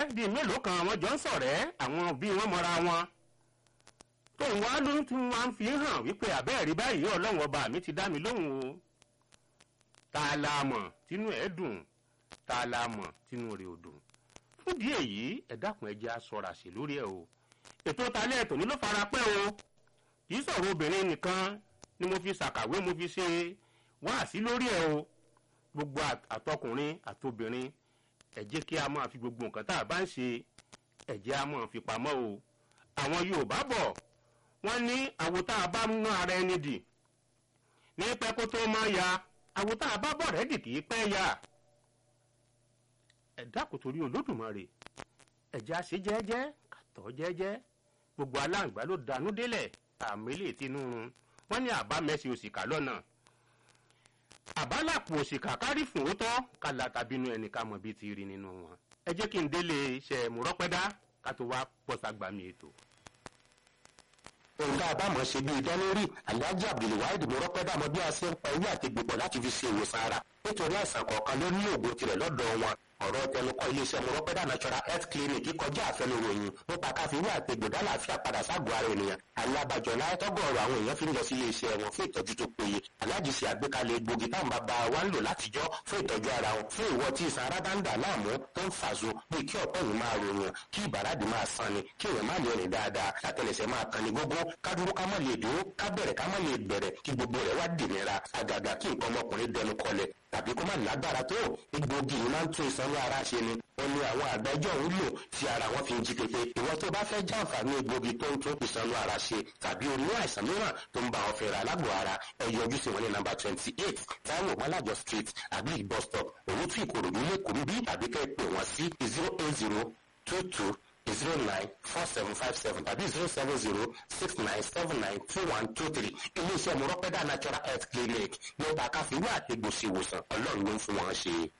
di mélòó kan àwọn jọ ń ṣọ̀rẹ́ àwọn òbí wọn mọ́ra wọn tóun wá ló ń tún wá ń fi hàn wípé àbẹ́ẹ̀rí báyìí ọlọ́run ọba mi ti dá mi lóhùn o tá a la mọ̀ tínú ẹ̀ dùn tá a la mọ̀ tínú rẹ̀ ò dùn fún díẹ̀ yìí ẹ dákun ẹ jẹ́ á ṣọ́ra sí lórí ẹ̀ o ètò talẹ́ ẹ̀tọ́ ní ló fara pẹ́ o kì í sọ̀rọ̀ obìnrin nìkan ni mo fi ṣàkàwé mo fi ṣe wáàsí lórí ẹ̀ o gbogbo àtọkùnrin àtobìnrin ẹ jẹ́ kí a máa fi gbogbo nǹkan tá a bá ń ṣe ẹ jẹ́ a máa fi pamọ́ o àwọn Yorùbá bọ̀ wọ́n ní àwo tá a bá ń ná ara ẹni dì ní pẹ́ kó tó máa ya àwo tá a bá bọ̀ rẹ́dì kì í pẹ́ ya ẹ dákun torí Olódùmarè ẹ jẹ́ a ṣe jẹ́jẹ́ kàtọ́ jẹ́jẹ́ gbogbo aláǹgbá ló danú délẹ̀ àmìlẹ̀ tinú wọn ní àbá mẹ́sì òsìkà lọ́nà àbálàpọ̀ òsìkà kárí fún òótọ́ kàlà tàbínú ẹnì ká mọ̀ bí ti rí nínú wọn ẹ jẹ́ kí n délé iṣẹ́ mùrọ́pẹ́dá ká tó wá pọ́sàgbàmì ètò nǹkan àbámọ̀ ṣe bí ìdánlórí alhaji abdulwahid mọ́rọ́pẹ́dà mọ bí a ṣe ń pa ewé àti gbogbo láti fi ṣe ìwòsàn ara nítorí àìsàn kọ̀ọ̀kan ló ní òògùn tirẹ̀ lọ́dọ̀ wọn ọ̀rọ̀ tẹnukọ́ iléeṣẹ́ mọ́rọ́pẹ́dà natural health clinic kọjá àfẹnuròyìn nípa káfíwé àti gbòdá làáfíà padà ságọ́ ara ènìyàn alábàjọ láyé tọ́gọ̀ọ̀rọ̀ àwọn èèyàn fi ń lọ sí iléeṣẹ́ wọn fún ìtọ́jú tó péye aláàjì ṣe àgbékalẹ̀ egbògi táwọn bàbá wa ń lò látijọ́ fún ìtọ́jú ara wọn fún ìwọ tí ìsan ara bá ń dà láàmú tó ń fàṣọ bíi kí ọ̀pọ̀ yìí máa ròyìn kí ìbàràdì máa san ni kí èèyàn má lè rìn dáadáa àtẹlẹsẹ̀ máa kan ní gógó ká dúró ká má lè dúró ká bẹ̀rẹ̀ ká má lè bẹ̀rẹ̀ kí gbogbo rẹ̀ wá dìnira àgàgà kí nǹkan ọmọkùnrin dẹnu kọlẹ̀ tàbí kó má lágbára tó egbògi yìí máa ń tún ìsanwó ara ṣe ni wọn ní àwọn àgbẹjọ ń lò tí ara wọn fi ń jí pépé ìwọ tó bá fẹ́ jàǹfààní egbògi tó ń tún ìsanwó ara ṣe tàbí o ní àìsàn mìíràn tó ń bá ọ fẹ́ra alágbó ara ẹ yọjú sí wọn ní nàmbà twenty eight Táíwò Mọ́lájọ street agric bus stop òwútú ìkòròdú lẹ́kọ̀ọ́ bí tàbí kẹ́ ẹ pè wọ́n sí zero eight zero two two zero nine four seven five seven tàbí zero seven zero six nine seven nine two one two three iléeṣẹ́ mọ̀rọ́pẹ́dà natural health clinic nípa káfíńwá àti gbòsìwòsàn ọlọ́run ló ń fún wọn ṣe.